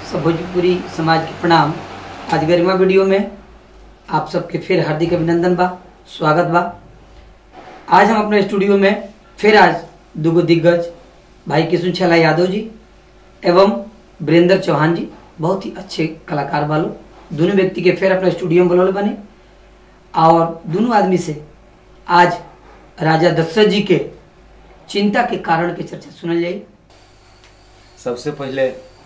सब भोजपुरी समाज के प्रणाम आज गरिमा वीडियो में आप सबके फिर हार्दिक अभिनंदन बा स्वागत बा आज हम अपने स्टूडियो में फिर आज दुगो दिग्गज भाई किशुन छला यादव जी एवं वीरेंद्र चौहान जी बहुत ही अच्छे कलाकार वालो दोनों व्यक्ति के फिर अपने स्टूडियो में बोलौले बने और दोनों आदमी से आज राजा दशरथ जी के चिंता के कारण के चर्चा सुनल जाई सबसे पहले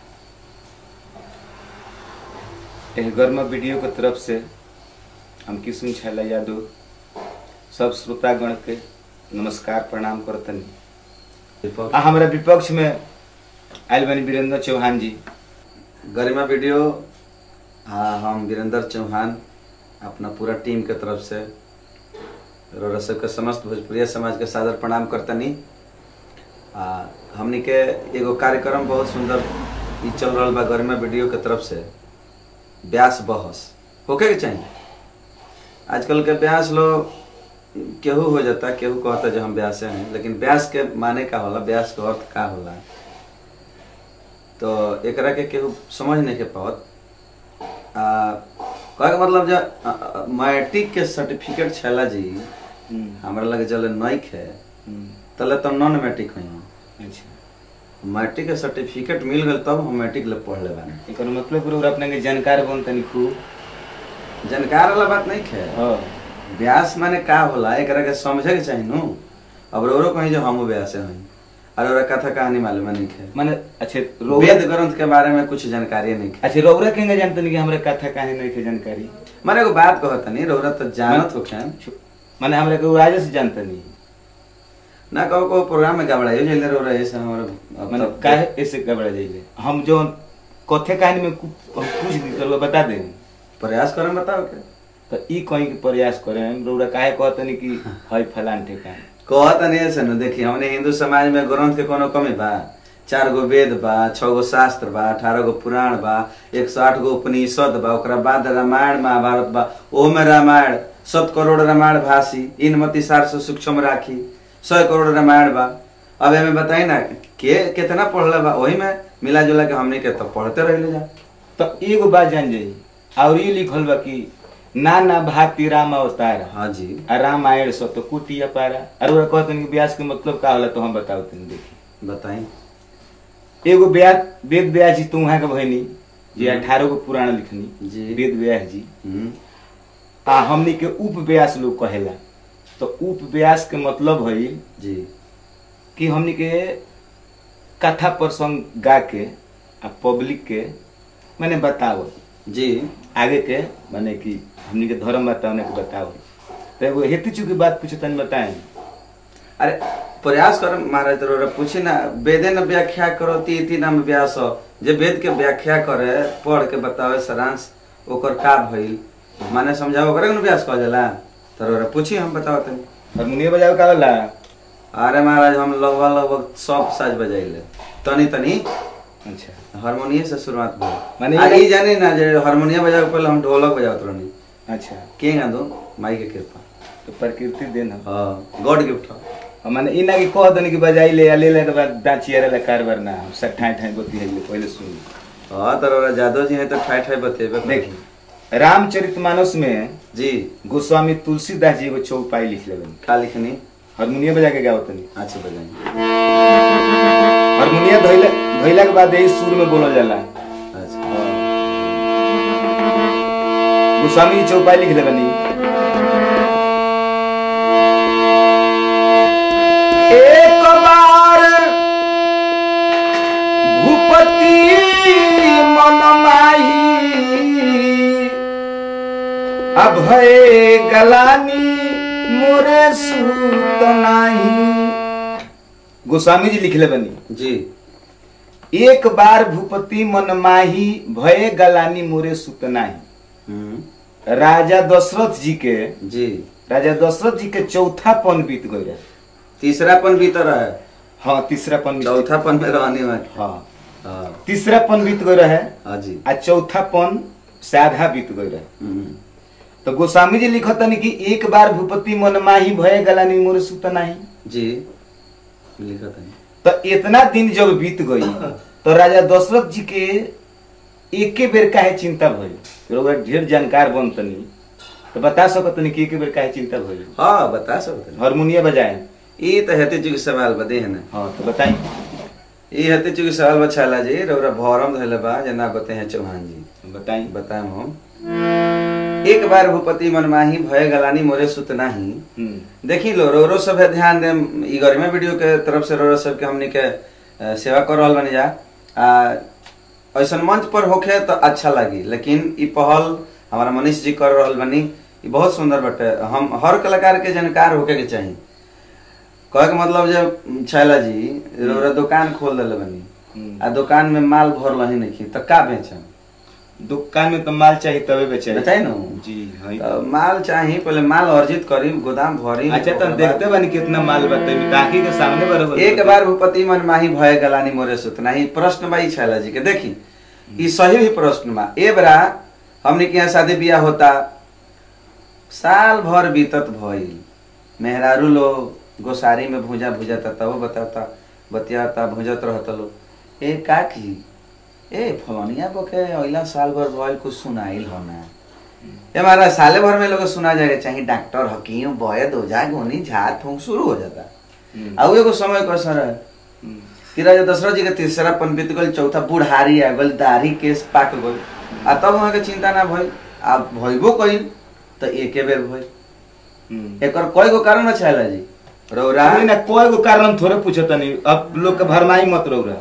एह गर्म वीडियो के तरफ से हम किशुन छैला यादव सब श्रोतागण के नमस्कार प्रणाम करतनी आ हमरा विपक्ष में आयल बनी वीरेंद्र चौहान जी गरिमा वीडियो आ हम वीरेंद्र चौहान अपना पूरा टीम के तरफ से रौरा सबके समस्त भोजपुरिया समाज के सादर प्रणाम करतनी आ हमनी के एगो कार्यक्रम बहुत सुंदर ई चल रहा बा गरिमा वीडियो के तरफ से ब्यास बहस होके के चाहिए आजकल के ब्यास लोग केहू हो जाता केहू कहता जो हम ब्यासे हैं लेकिन ब्यास के माने का होला ब्यास के अर्थ का होला तो एकरा के केहू समझ नहीं के पावत आ कहे के मतलब जो मैट्रिक के सर्टिफिकेट छला जी हमरा लगे जले नइक है तले तो नॉन मैट्रिक हुई अच्छा मैट्रिक के सर्टिफिकेट मिल गल तब हम मैट्रिक ले पढ़ ले बानी एकर मतलब पूरा अपने के जानकार बन तनी खूब जानकार वाला बात नहीं है हाँ ब्यास माने का होला एकरा के समझे के चाहिए नु अब रोरो कहीं जो हम ब्यास हैं और ओरा कथा कहानी मालूम नहीं है माने अच्छा रौरा वेद ग्रंथ के बारे में कुछ जानकारी नहीं है अच्छा रौरा केंगे जानतनी कि हमरा कथा काहे नहीं के जानकारी माने एगो बात कहता नहीं रोरा तो जानत हो माने हमरा के राजा से जानतनी ना कहो को प्रोग्राम में गबड़ाइयो जल्दी रो रहे ऐसा हमारा अब माने तब- काहे ऐसे घबरा जाइले हम जो कथे कहानी में कु- हम कुछ दी करवा बता दे प्रयास करम बताओ के तो ई कहीं के प्रयास करे रौरा काहे कहतनी कि हई फलान ठेकान कहत नहीं ऐसे न देखी हमने हिंदू समाज में ग्रंथ के कोनो कमी बा चार गो वेद बा छह गो शास्त्र बा अठारह गो पुराण बा एक सौ आठ गो उपनिषद बा ओकरा बाद रामायण महाभारत बा ओह में रामायण सत करोड़ रामायण भाषी इन मति सार से सूक्ष्म राखी सौ करोड़ रामायण बा अब एमे बताई ना के कितना पढ़ले बा वही में मिला जुला के हमने के तो पढ़ते रह जा तो एगो बात जान जाई और ये लिखल बा कि ना ना भाती राम अवतार हाँ जी आ रामायण सो तो कुटिया पारा और ओरा कहतनी कि व्यास के मतलब का होला तो हम बताओ तनी देखी बताई एगो व्यास वेद व्यास जी तू वहाँ के बहनी जे अठारह गो पुराण लिखनी जी। वेद व्यास जी हम्म, आ हमनी के उप व्यास लोग कहेला तो उप व्यास के मतलब है जी कि हमनी के कथा प्रसंग गा के आ पब्लिक के मैंने बताओ जी आगे के माने कि हमनी के धर्म बताओ के बताओ तो एगो हेतु चुकी बात पूछे तनी बताएं अरे प्रयास कर महाराज तोरा पूछी ना वेदे न व्याख्या करो ती इति नाम व्यास जे वेद के व्याख्या करे पढ़ के बतावे सारांश ओकर का भइल माने समझाओ ओकरे के न व्यास कह जाला तोरा पूछी हम बताओ तनी हारमोनियम बजावे का होला अरे महाराज हम लगभग लगभग सब साज बजाइले तनी तनी अच्छा हारमोनियम से शुरुआत भइल माने माने ई- ई जानी ना जे हारमोनियम बजावे पहले हम ढोलक बजावत रहनी अच्छा के गा दो माई के कृपा तो प्रकृति देन हम हां गॉड गिफ्ट और माने ई ना कि कह दनी कि बजाई ले आ ले ले के बाद दाचिया रे कारबार ना हम सब ठाई ठाई बती है पहले सुन हां तोरा जादव जी है तो ठाई ठाई बतेबे करो। देखी रामचरितमानस में जी गोस्वामी तुलसीदास जी एगो चौपाई लिख लेबन का लिखनी हारमोनियम बजा के गाओ तनी अच्छा बजाएंगे हारमोनियम धइला धइला के बाद यही सुर में बोलल जाला अच्छा गोस्वामी जी चौपाई लिख लेबनी एक बार भूपति मन माही अभय गलानी मोरे सूत नाही गोस्वामी जी लिख लेबनी जी एक बार भूपति मन माही भय गलानी मोरे सुत नाही हम्म, राजा दशरथ जी के जी राजा दशरथ जी के चौथा पन बीत गई रहे तीसरा पन भीतर है हाँ तीसरा पन बीत- चौथा पन में रहने वाले हाँ हाँ तीसरा पन बीत गई रहे हाँ जी आ चौथा पन से आधा बीत गई रहे हम्म, तो गोस्वामी जी लिखतनी कि एक बार भूपति मन माही भय गलानी मोरे सुत नाही जी लिखा था तो इतना दिन जब बीत गई तो राजा दशरथ जी के एके बेर काहे चिंता भइल रउआ ढेर जानकार बनतनी तो बता सकतनी कि एके बेर काहे चिंता भइल हाँ बता सकते हारमोनिया बजाए ई तो हेते चुकी सवाल बदे है ना हाँ तो बताई ई हेते चुकी सवाल बछाला जी रौरा भौरम धैले बा जना बते हैं चौहान जी बताई बताएं हम एक बार भूपति मनमाही भय गलानी मोरे सुत नाही हम्म, देखी लो रोरो सब है ध्यान दे ई गरिमा वीडियो के तरफ से रोरो सब के हमनी के अ, सेवा कर रहल बनी जा आ ऐसन मंच पर होखे तो अच्छा लगी लेकिन ई पहल हमारा मनीष जी कर रहल बनी ई बहुत सुंदर बटे हम हर कलाकार के जानकार होके के चाहिए कहे के मतलब जे छैला जी रोरा दुकान खोल देले बनी हम्म। आ दुकान में माल भर लही नहीं तो का बेचम दुकान में तो माल चाहिए तबे बेचे बताई ना जी हाँ तो माल चाहिए पहले माल अर्जित करी गोदाम भरी अच्छा तो ओकरा बाद- देखते बानी कितना माल बताई ताकि के सामने बराबर एक बार भूपति मन माही भय गलानी मोरे सुतना ही प्रश्न बा ई छैला जी के देखी ई सही भी प्रश्न बा ए बरा हमने के यहाँ शादी बियाह होता साल भर बीतत भइल मेहरारू लोग गोसारी में भूजा भूजाता तब बताता बतियाता भूजत रहता लो ए काकी ए फलनिया बके अइला साल भर भइल कुछ सुनाइल हो ना ए हमारा साले भर में लोग सुना जाएगा चाहे डॉक्टर हकीम वैद ओझा गोनी झाड़ फूंक शुरू हो जाता हम्म, आ उ एगो समय कैसा रहे हम्म, कि राजा दशरथ जी के तीसरा पन बीत गल चौथा बुढ़ारी आ गल दाढ़ी केस पाक गल आ तब वहाँ के चिंता ना भइल आ भइबो कइल त एके बेर भइल हम्म। एकर कई गो कारण छैला जी रौरा नहीं ना कोई गो कारण थोड़े पूछत नहीं अब लोग के भरमाई मत रौरा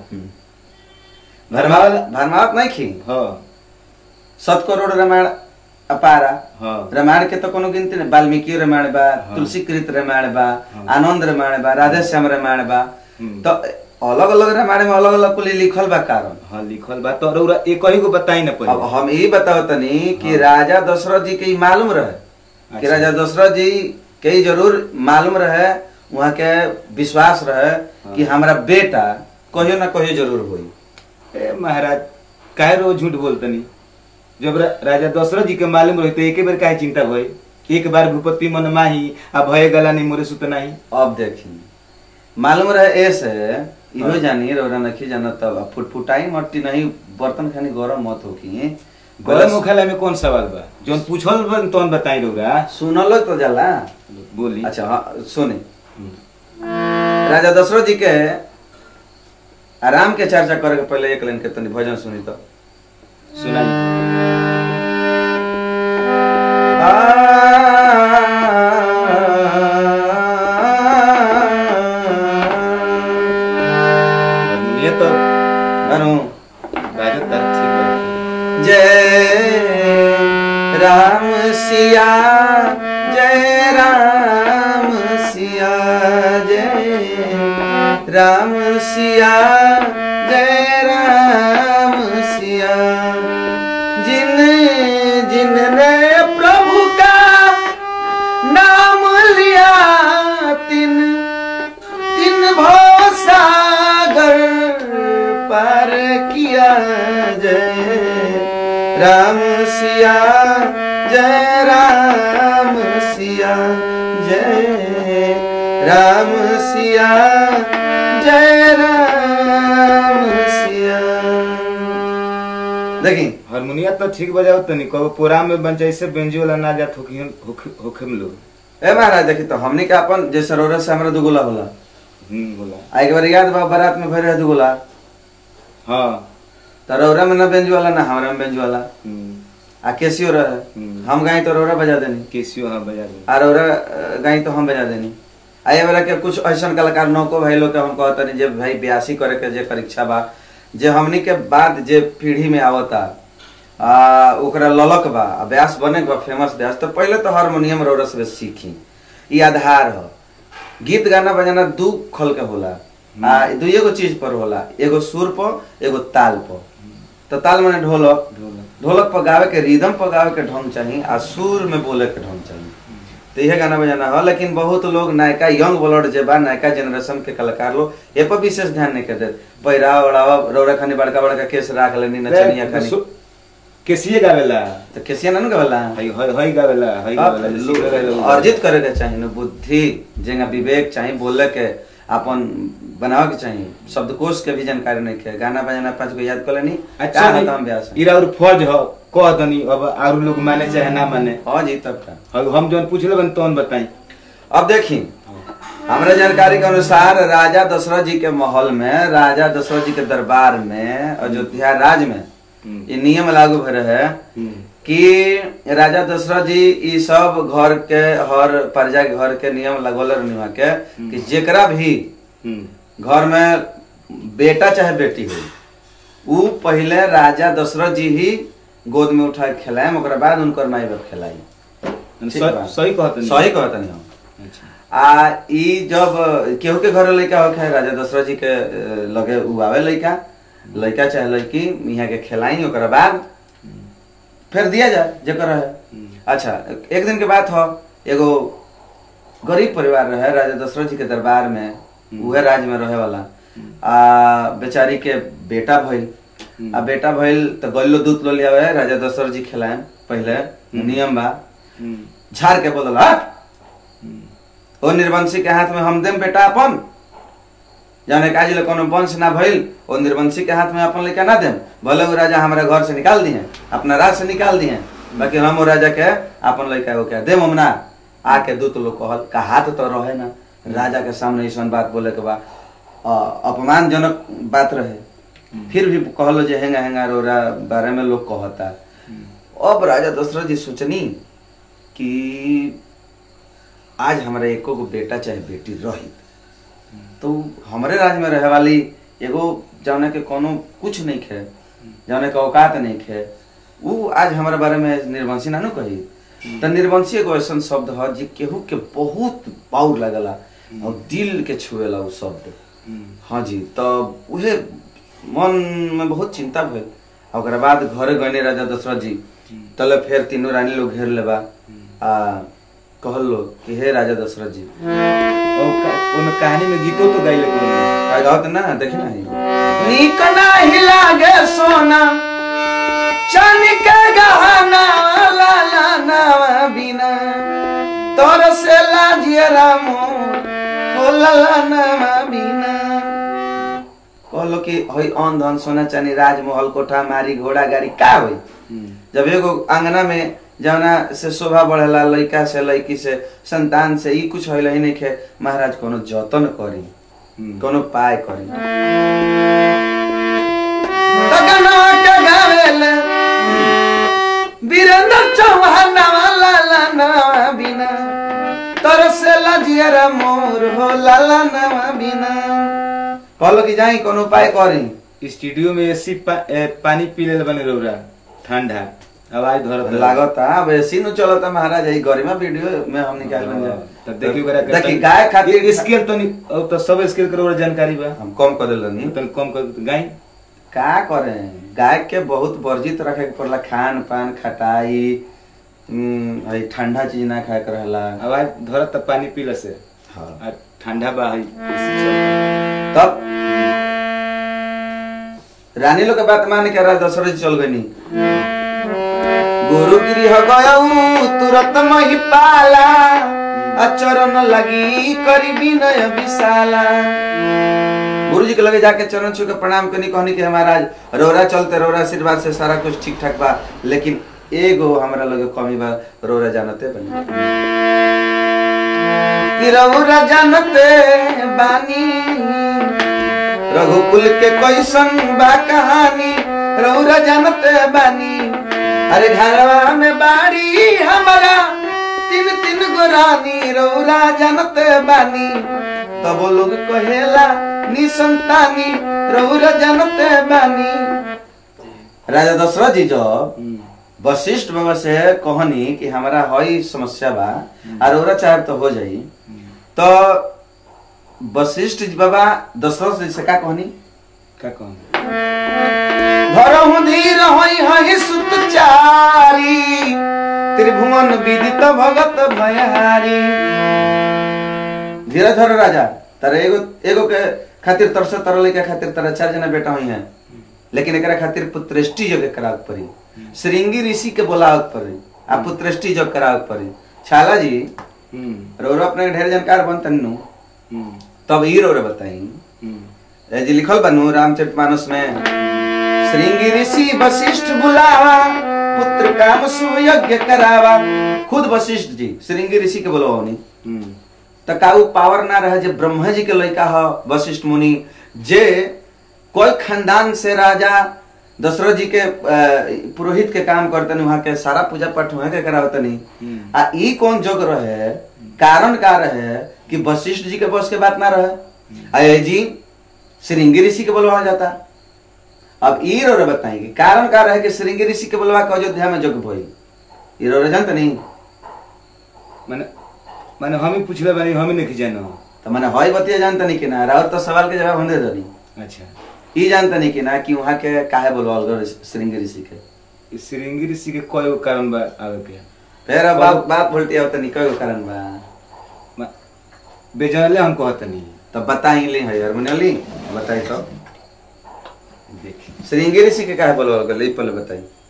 भरमावल भरमावत नहीं खी हाँ सत करोड़ रामायण अपारा हाँ रामायण के तो कोनो गिनती नहीं वाल्मीकि रामायण बा हाँ। तुलसीकृत रामायण बा हाँ। आनंद रामायण बा राधे श्याम रामायण बा हम्म। तो अलग अलग रामायण में अलग अलग कुल लिखल बा कारण हाँ लिखल बा तो रौरा एक ही को बताई ना अब पहले हम यही बताओ तनी कि हाँ। राजा दशरथ जी के ई मालूम रहे कि अच्छा। राजा दशरथ जी के ई जरूर मालूम रहे वहाँ के विश्वास रहे कि हमारा बेटा कहियो ना कहियो जरूर होई ए महाराज काहे रोज झूठ बोलतनी जब रा, राजा दशरथ जी के मालूम रही तो एक बार काहे चिंता भई एक बार भूपति मन माही आ भय गला नहीं मोरे सुत नहीं अब देखी मालूम रहे ऐसे इहो हाँ। जानी रौरा नखी जाना तब अब फुटफुटाई मट्टी नहीं बर्तन खानी गरम मत होकी गला मुखाला में कौन सवाल बा जौन पूछल बा तौन बताई रौरा सुनलो तो जाला बोली अच्छा हाँ सुनी हम्म। राजा दशरथ जी के आराम के चर्चा करे के पहले एक लाइन के तनी भजन सुनी तो सुनाई ये तो अनु बाजत तार ठीक बा जय राम सिया जय राम सिया जय राम सिया जय राम सिया जिन जिन ने प्रभु का नाम लिया तिन तिन भव सागर पार किया जय राम सिया जय राम सिया जय राम सिया जय राम सिया देखी हारमोनिया तो ठीक बजाओ तनी कबो प्रोग्राम में बन जैसे बेंजी वाला ना जात होखी होखे होखे में लोग ए महाराज देखी तो हमने के अपन जैसे रोरस से हमरा दुगुला होला हम्म बोला आ एक बार याद बा बारात में भर रहे दुगुला हाँ तो रौरा में ना बेंज वाला ना हमरा में बेंज वाला हम्म आ केसियो रहे हम्म। हम गाई तो रौरा बजा देनी केसियो हाँ बजा दे आ रौरा अ, गाई तो हम बजा देनी आ ये वाला के कुछ ऐसा कलाकार नौको भाई लोग के हम कहता नहीं जे भाई ब्यासी करे के जे परीक्षा बा जे हमनी के बाद जे पीढ़ी में आवता आ ओकरा ललक बा आ ब्यास बने के बा फेमस ब्यास तो पहले तो हारमोनियम रौरा से सीखी ई आधार ह गीत गाना बजाना दू खल के होला आ दुइये गो चीज पर होला एगो सुर पर एगो ताल पर तो ताल माने ढोलक ढोलक ढोलक पर गावे के रिदम पर गावे के ढंग चाहिए आ सुर में बोले के ढंग चाहिए तो यह गाना बजाना हो लेकिन बहुत लोग नयका यंग ब्लड जे बा नयका जनरेशन के कलाकार लोग ये पर विशेष ध्यान नहीं करते पहिरावा ओढ़ावा रौरा खानी बड़का बड़का केस राख लेनी नचनिया खानी सु- केसिए गावेला तो केसिया ना गवला हई हई हई गावेला हई गावेला सीख रहेला उ। अर्जित करे के चाहिए न बुद्धि जेंगा विवेक चाहिए बोले के अपन बनावे के चाहिए शब्दकोश के भी जानकारी नहीं है गाना बजाना पाँच को याद कर लेनी अच्छा का नहीं, होता हम ब्यास इरा और फर्ज हो कह दनी अब आरू लोग माने चाहे ना माने हाँ जी तब का अब हम जौन पूछ लेबन तौन बताई अब देखी हमरा जानकारी के अनुसार राजा दशरथ जी के महल में राजा दशरथ जी के दरबार में अयोध्या राज में हम्म। ये नियम लागू भय रहे कि राजा दशरथ जी ई सब घर के हर प्रजा के घर के नियम लगोल रहनी वहाँ के कि जेकरा भी हम्म, घर में बेटा चाहे बेटी हो उ पहले राजा दशरथ जी ही गोद में उठा के खिलाए ओकरा बाद उनकर माई बाप खिलाई ठीक सही- बा। सही कहतनी सही कहतनी हम अच्छा आ ई जब केहू के घर लड़का होखे राजा दशरथ जी के अ, लगे उ आवे लड़का लड़का चाहे लड़की यहाँ के खिलाई ओकरा बाद फिर दिया जाए जेकर है अच्छा एक दिन के बात हो एगो गरीब परिवार रहे राजा दशरथ जी के दरबार में उहे राज में रहे वाला आ बेचारी के बेटा भइल आ बेटा भइल तो गल्लो दूध लो लिया राजा दशरथ जी खिलाए पहले नियम बा हम्म, झाड़ के बोलल हट ओ निर्वंशी के हाथ में हम देम बेटा अपन जाने का जिले कोनो वंश ना भइल ओ निर्वंशी के हाथ में अपन लेके ना देम भले वो राजा हमारे घर से निकाल दिए अपना राज से निकाल दिए बाकी हम वो राजा के अपन लड़का को क्या देम हम ना आके दूत लोग कहल का हाथ तो रहे ना राजा के सामने ऐसा बात बोले के बा अ, अपमानजनक बात रहे फिर भी कहलो जे हेंगा हेंगा रोरा बारे में लोग कहता अब राजा दशरथ जी सोचनी कि आज हमारे एको गो बेटा चाहे बेटी रही तो हमारे राज्य में रहे वाली एगो जौने के कोनो कुछ नहीं खे जौने के औकात नहीं खे उ आज हमारे बारे में निर्वंशी ना नु कही तो निर्वंशी एगो ऐसा शब्द है जे केहू के बहुत पाउर लगला और दिल के छुएला उ शब्द हाँ जी तो उहे मन में बहुत चिंता भइल आ ओकरा बाद घरे गने राजा दशरथ जी तले फिर तीनों रानी लोग घेर लेबा आ कहल लोग कि हे राजा दशरथ जी और का- ओमे कहानी में गीतो तो गाइले कोई का गावत ना देखी ना नीक नाही लागे सोना चांदी के गहना लाला नावा बिना तोर से लाजिया रामो हो लाला नावा बिना कहलो कि हई अन धन सोना चांदी राजमहल कोठा मारी घोड़ा गाड़ी का होई जब एगो अंगना में जवना से शोभा बढ़ेला लड़का से लड़की से संतान से ई कुछ होइल ही नहीं खे महाराज कोनो जतन करी कोनो पाय करी तगना के गावेल वीरेंद्र चौहान लाला नवा बिना तरसे लजियर मोर हो लाला नवा बिना कहलो कि जाई कोनो पाय करी स्टूडियो में एसी पा, ए, पानी पी ले बने रौरा ठंडा आवाज धरत लागता अब ऐसी नु चलता महाराज यही गरिमा वीडियो में हम निकाल बन तब देखी ओकरा के देखी तनी- गाय खातिर ये स्केल तो नहीं अब तो सब स्केल के रौरा जानकारी बा हम कम कर देलनी तनी कम कर गाई का करें गाय के बहुत वर्जित रखे के पड़ला खान पान खटाई हम्म, हई ठंडा चीज ना खाए के रहला आवाज धरत तब पानी पीला से हाँ। आ ठंडा बा हई तब रानी लोग के बात मान के राजा दशरथ जी चल गई गुरु गृह गयऊ तुरंत मही पाला अचरण लगी करी विनय विशाला गुरु जी के लगे जाके चरण छू के प्रणाम करनी कहनी कि महाराज रोरा चलते रोरा आशीर्वाद से सारा कुछ ठीक ठाक बा लेकिन एगो हमरा लगे कमी बा रोरा जानते बनी कि रौरा जानते बानी रघुकुल के कैसन बा कहानी रौरा जानते बानी अरे घरवा में बाड़ी हमारा तीन तीन गो रानी रौरा जानते बानी तब वो लोग कहेला निसंतानी रौरा जानते बानी राजा दशरथ जी जब वशिष्ठ बाबा से कहनी कि हमारा हई समस्या बा और ओरा चाहे तो हो जाई तो वशिष्ठ जी बाबा दशरथ जी से का कहनी का कहूं भरहु धीर होई हई सुतचारी त्रिभुवन विदित भगत भयहारी धीरे धर राजा तारे एगो एगो के खातिर तरस तरले के खातिर तारा चार जना बेटा हुई हैं लेकिन एकरा खातिर पुत्रेष्टि जग करावत पड़ी श्रृंगी ऋषि के बोलावत पड़ी आ पुत्रेष्टि जग करावत पड़ी छाला जी हम्म रोरो अपने ढेर जानकार बनतन नु हम्म तब ई रो रे बताई हम्म, ए जी लिखल बनू रामचरितमानस में श्रृंगी ऋषि वशिष्ठ बुलावा पुत्र काम सुयज्ञ करावा खुद वशिष्ठ जी श्रृंगी ऋषि के बोलो नहीं हम्म, त का उ पावर ना रहे जे ब्रह्मा जी के लड़का ह वशिष्ठ मुनि जे कोई खानदान से राजा दशरथ जी के अ, पुरोहित के काम करतनी वहां के सारा पूजा पाठ वहां के करावतनी हम्म। आ ई कौन जोग रहे कारण का रहे कि वशिष्ठ जी के बस के बात ना रहे आ ये जी श्रृंगी ऋषि के बोलवा जाता अब ई रो रे बताई कि कारण का रहे कि श्रृंगी ऋषि के बोलवा के अयोध्या में जोग भई ई रो रे जानत नहीं माने माने हम ही पूछले बानी हम ही नहीं जानो तो मैंने हई बतिया जानता नहीं कि ना राउत तो सवाल के जवाब हम दे दनी अच्छा ई जानता नहीं कि ना कि वहां के काहे बोलवाल गए श्रृंगी ऋषि के ई श्रृंगी ऋषि के कोई गो कारण बा आगे के फिर अब बात बात बोलती आवत नहीं कई गो कारण बा मा- बेजानले हम कहत नहीं तब बताई ली है हारमोनियम ली बताई तो देखी श्रृंगी ऋषि के काहे बोलवाल गए ई पहले बताई